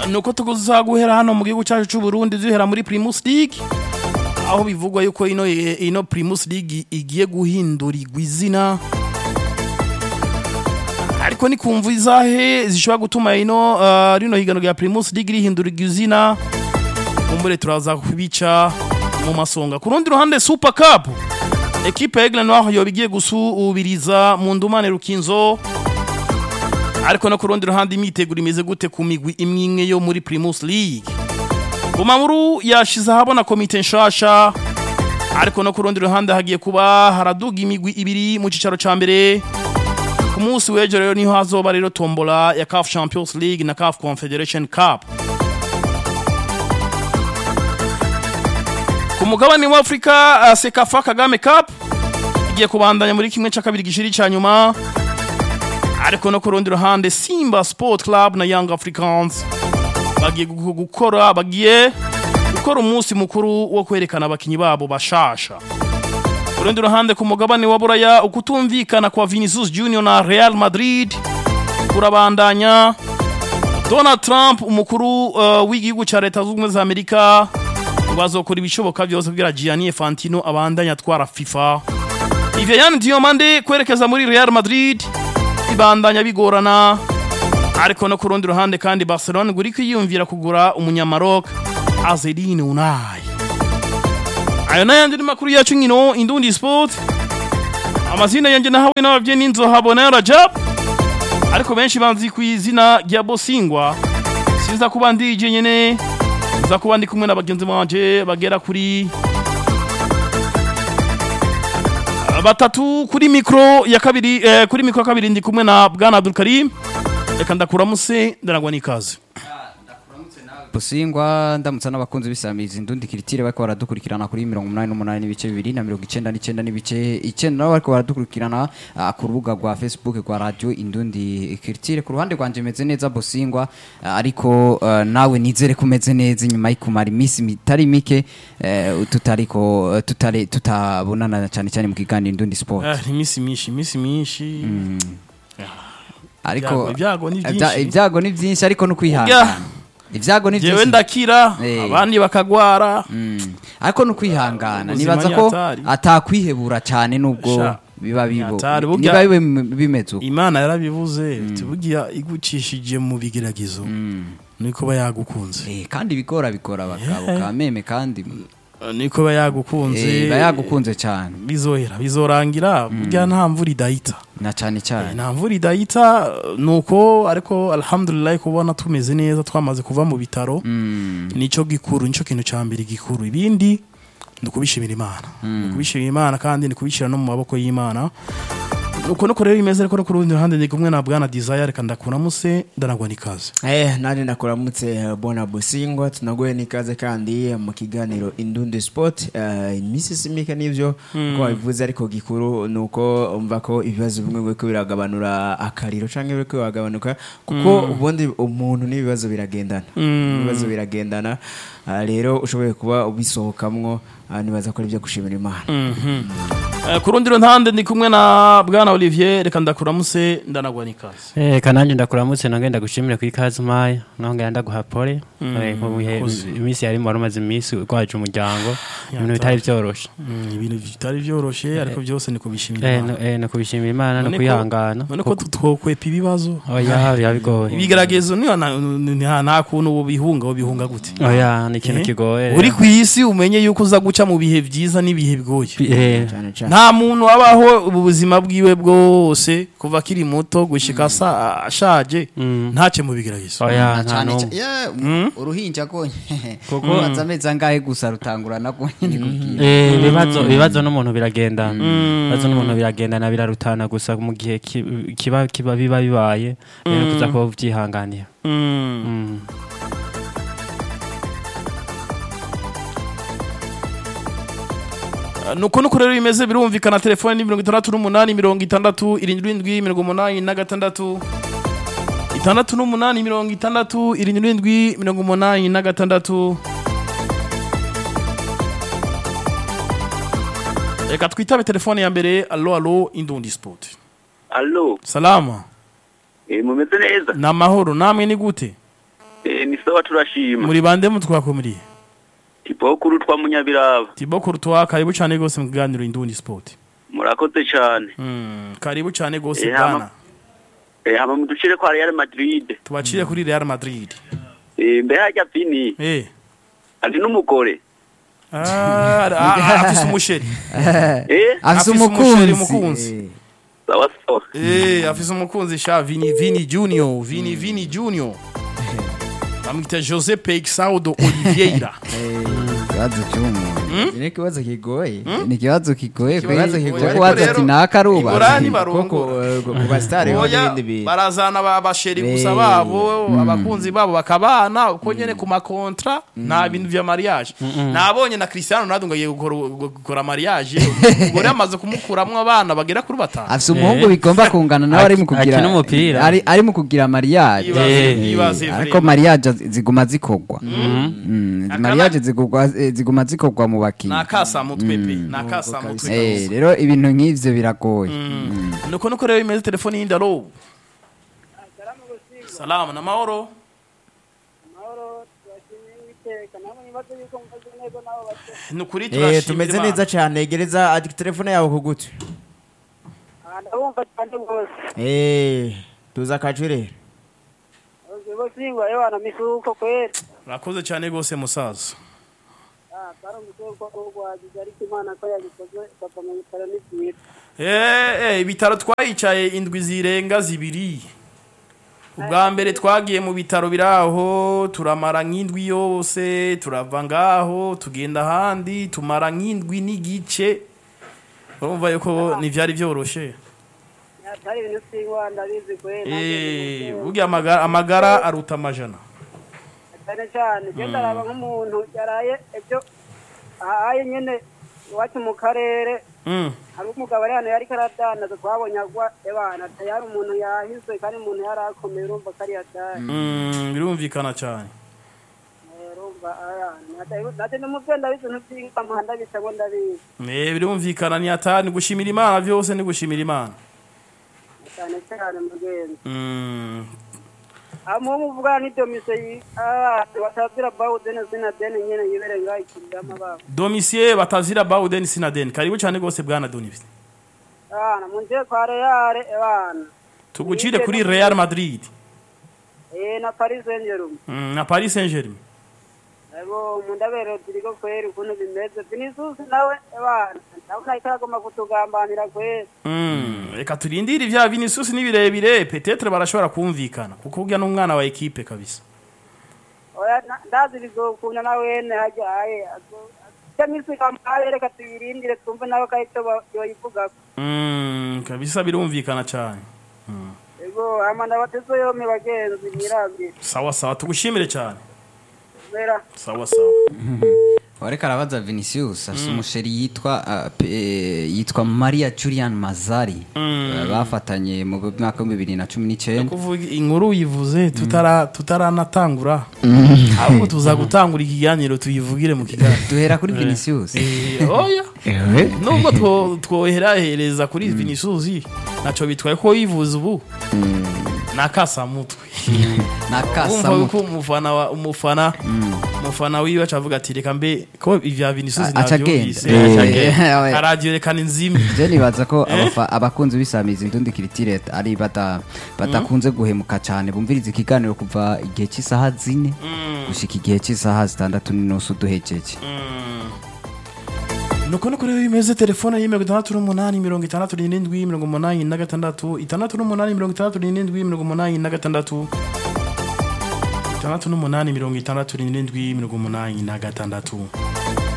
nuko tuza guhera hano mu gihugu cyacu cy'u Burundi duhera muri Primus League aho bivugwa yuko ino ino Primus League igiye guhindurirwa izina ariko ni kumva izahe zishobora gutuma ino uh, rino higano rya Primus League rihindurirwa izina mumbure turaza kubica mu masonga ku rundi ruhande Super Cup ekipe ya Aigle Noir yo bigiye gusubiriza mu ndumane rukinzo ariko no ku rundi ruhande imiteguro imeze gute ku migwi imwe imwe yo muri Primus League Bumamuru yashize ahabona komite nshasha ariko no ku rundi ruhande hagiye kuba haraduga imigwi ibiri mu cicaro ca mbere ku munsi w'ejo rero niho hazoba rero tombola ya CAF Champions League na CAF Confederation Cup ku mugabane wa Afrika uh, Sekafa Kagame Cup igiye kubandanya muri kimwe ca kabiri gishiri ca nyuma ariko no ku rundi ruhande Simba Sport Club na Young Africans bagiye gu- gukora bagiye gukora umunsi mukuru wo kwerekana abakinyi babo bashasha ku rundi ruhande ku mugabane wa Buraya ukutumvikana kwa Vinicius Junior na Real Madrid kurabandanya Donald Trump umukuru uh, w'igihugu ca leta z'ubumwe za Amerika ngo azokora ibishoboka byose kugira Gianni Infantino abandanya atwara FIFA Vivian Diomande kwerekeza muri Real Madrid ibandanya bigorana ariko no ku rundi ruhande kandi Barcelona ngo iri kwiyumvira kugura umunyamaroc Azzedine Unai ayo n'ayandi ni makuru yacu nkino Indundi Sport amazina yanjye nahawe n'abavyeyi n'inzohabona Rajab ariko benshi banzi ku izina rya Bosingwa sinza kuba ndije nyene nza kuba ndi kumwe na bagenzi banje bagera kuri batatu kuri mikro ya kabiri eh, kuri mikro ya kabiri ndi kumwe na Bwana Abdul Karim reka ndakuramuse ndarangwa n'ikaze Busingwa ndamutsa n'abakunzi bisamiza indundi kiritire bariko baradukurikirana kuri 88 n'ibice bibiri na 99 n'ibice 9 nabo bariko baradukurikirana ah, ku rubuga rwa Facebook rwa radio indundi kiritire ku ruhande rwanje meze neza Busingwa ah, ariko ah, nawe nizere ko umeze neza nyuma y'ikumara iminsi mitari mike eh, tutariko eh, tutare tutabonana cyane cyane mu kiganiro indundi sport ah imisi myinshi imisi myinshi ariko ibyago ni ibya- byinshi ibyago ni byinshi ariko no kwihangana ibyago ni jewe byinshi ndakira Eh. abandi bakagwara Mm. ariko no kwihangana Ubuzima nibaza ni ko hatari. atakwihebura cyane nubwo Sha, biba bibo hatari, burya- niba bibe bimeze uko imana yarabivuze tubugira igucishije mu bigeragezo niko ba yagukunze Eh, kandi bigora bigora abagabo ka meme kandi niko ba yagukunze eh, bayagukunze cyane bizohera bizorangira burya nta mvura idahita na cyane cyane nta mvura idahita nuko ariko alhamdulillah kubona tumeze neza twamaze kuva mu bitaro Mm. nico gikuru nico kintu ca mbere gikuru ibindi ni ukubishimira imana ni ukubishimira imana kandi ni kubishyira no mu maboko y'imana uko nuko rero bimeze ariko no ku rundi ruhande ndi kumwe na bwana desire reka ndakuramuse ndanagwa n'ikaze Eh, nani nakuramutse eh, bona busingwa tunagoye n'ikaze kandi eh, mu kiganiro indundi sport eh, iminsi simike n'ivyo ko wabivuze ariko gikuru nuko umva ko ibibazo bimwe biriko biragabanura akariro canke biriko biragabanuka kuko ubundi umuntu n'ibibazo biragendana ibibazo biragendana Ah, rero ushoboye kuba ubisohokamwo ah, nibaza ko ari byo gushimira imana Eh, ku rundi ruhande ndi kumwe na bwana olivier reka ndakuramuse ndanagwa n'ikaze Eh, kananje ndakuramutse nange ndagushimire ku ikaze umpaye nongera ndaguha pole Eh, mu bihe urakoze. iminsi yari wari umaze iminsi urwaje umuryango ibintu bitari byoroshe Mm, ibintu bitari vyoroshe ariko byose ni kubishimira Eh, imana no- eh, no kubishimira imana no None ko- kwihangana none ko tutokwepa ibibazo oya biba bigoye ibigeragezo niyo na- nta nta kuntu ubihunga ubihunga gute oya ni ikintu Eh, kigoye uri ku isi umenye yuko uza guca mu bihe byiza n'ibihe bigoye Eh, cyane cyane nta muntu abaho ubuzima bwiwe bwose kuva akiri muto gushika asa- ashaje Mm. ntace mu bigeragezo oya Na nta cyane n'umwe cyane- yeah, uruhinja konye kuko aza amezi angahe gusa rutangura nako nyine kubwira Eh, ibibazo ibibazo n'umuntu biragendana ibibazo n'umuntu biragendana birarutana gusa mu gihe ki- kiba kiba biba bibaye rero kuza kuba ubyihanganira Mm. Mm. nuko nuko rero bimeze birumvikana telefone ni mirongo itandatu n'umunani mirongo itandatu irindwi irindwi mirongo umunani na gatandatu itandatu n'umunani mirongo itandatu irindwi irindwi mirongo umunani na gatandatu reka twitabe telefone ya mbere alo alo indundi sport Allo, salama eh, mumeze neza? ni amahoro namwe ni gute Eh, ni sawa turashima muri bande mutwakumuriye tipokuru twa munyabiraba tibo kurutwa karibu cyane gose mu kiganiro indundi sport murakoze cyane Mm, karibu cyane gose Eh, hama- bwana eh hama muducire kwa Real Madrid tubacire kuri Real Madrid eh mbe hajya vini eh ari n'umugore ah ah, afise umusheri eh afise umusheri umukunzi umukunzi sawa sawa eh afise umukunzi sha Vini Vini Junior Vini Vini Junior bamwita Jose Peixaldo Oliveira ikibazo cy'umuntu ni ikibazo kigoye ni ikibazo kigoye Ikibazo kwe- kigoye, kuko waza ariko ati rero, naka aruba igorani kuko barongora ku- ku basitari ho Oya, n'ibindi bintu barazana ba- abasheri gusa Eh, babo abakunzi babo bakabana uko nyene ku makontra nta bintu vya mariage nabonye na Cristiano Ronaldo ngo agiye gukora gukora mariage umugore amaze kumukuramwo abana bagera kuri batanu afise umuhungu bigomba kungana nawe ari mu kugira Akina umupira. ari ari mu kugira mariage Ibaze- Eh, ibaze ariko vraiment. mariage ziguma zikogwa Mm, Akana- mariage zigugwa eh, ziguma zikogwa mu bakinyi nakasa mutwe pe nakasa mutwe Eh, kabisa. rero ibintu nk'ivyo biragoye nuko nuko rero bimeze telefoni yindi alo salama na mahoro ni ukuri Eh, turashimira tumeze Imana. neza cyane gereza adi- telefone yawe ku gutwi ndabumva cyane rwose Eh, tuza akacu rero ubusingwa yewe misuko kweli urakoze cyane rwose musaza Ah, kari umusuko urwagize ariko imana ko yabikoze ikava mu bitaro n'ibyiza Eh, eh, ibitaro twayicaye indwi zirenga zibiri ubwa mbere twagiye mu bitaro biri aho turamara nk'indwi yose turava ngaho tugenda ahandi tumara nk'indwi n'igice urumva yuko ntibyari byoroshye atari ibintu singwa ndabizi kweli Eh, burya amagara, amagara aruta amajana cyane cyane genda araba nk'umuntu yaraye ibyo ahaye nyine iwacu mu karere Mm. hari umugabo ari hano yari karadanaza twabonye agwa ebana yari umuntu yahizwe kandi umuntu yari akomeye urumva ko ari yataye Mm, birumvikana cyane urumva nate n'umuvyo ndabizi ntuvyinga ndabisa ngo ndabizi Eh, birumvikana ni atani gushimira imana byose ni gushimira imana cyane cyane mugenzi Mm. amu muvugana n'ibyo mise batazira bawudene zina dene nyene yibere ngaho ikiriramo babo domisiye batazira bawuden sinaden karibu cyane rwose bwana donivisi abana munjiye kwa reyare ebana tugucire kuri real madrid eh na paris saint germain mm, na paris saint germain ego mundabero ziriko kweri ukuntu bimeze vinicius nawe ebana ndabona ariko aragomba kutugambanira kweri Mm, reka turindire ibya vinicius ni birebire petetre barashobora kumvikana kuko urya n'umwana wa ekipe kabisa oya na- ndazi bizokunda nawene hajya aye camisi kampaye reka tuyirindire twumve nawe ko aricyo yoyivugako Mm, kabisa birumvikana cyane ego hama ndabateze yompi bagenzi mwirambire sawa sawa tugushimire cyane mera sawa sawa wareka arabaza vinicius afite umusheri yitwa ah, pe- eh, yitwa maria julian mazari Eh, bafatanye mu mwaka w'ibihumbi bibiri na cumi n'icyenda kuvuga inkuru uyivuze tutara tutaranatangura ahubwo tuza gutangura ikiganiro tuyivugire mu kiganiro duhera kuri vinicius Eh, oya nubwo two- twoherahereza kuri vinicius ntacyo bitwaye ko yivuze ubu nakasamutwe na wumva kasa yuko umufana wa umufana umufana wiwe acavuga ati reka mbe ko ivya vinicius A- aca navyumvise agenda. aca agenda. Eh, aradio rekana inzimi je nibaza ko abafa- abakunzi b'isamizi indundi kiritire ari bata- badakunze guhemuka cyane bumviriza ikiganiro kuva igihe cy'isaha zine gushika igihe cy'isaha zitandatu n'inusu duhejeje nuko nuko rero bimeze telefone yi mirongo itandatu n'umunani mirongo itandatu n'irindwi mirongo umunani na gatandatu itandatu n'umunani mirongo itandatu n'irindwi mirongo umunani na gatandatu itandatu n'umunani mirongo itandatu n'irindwi mirongo umunani na gatandatu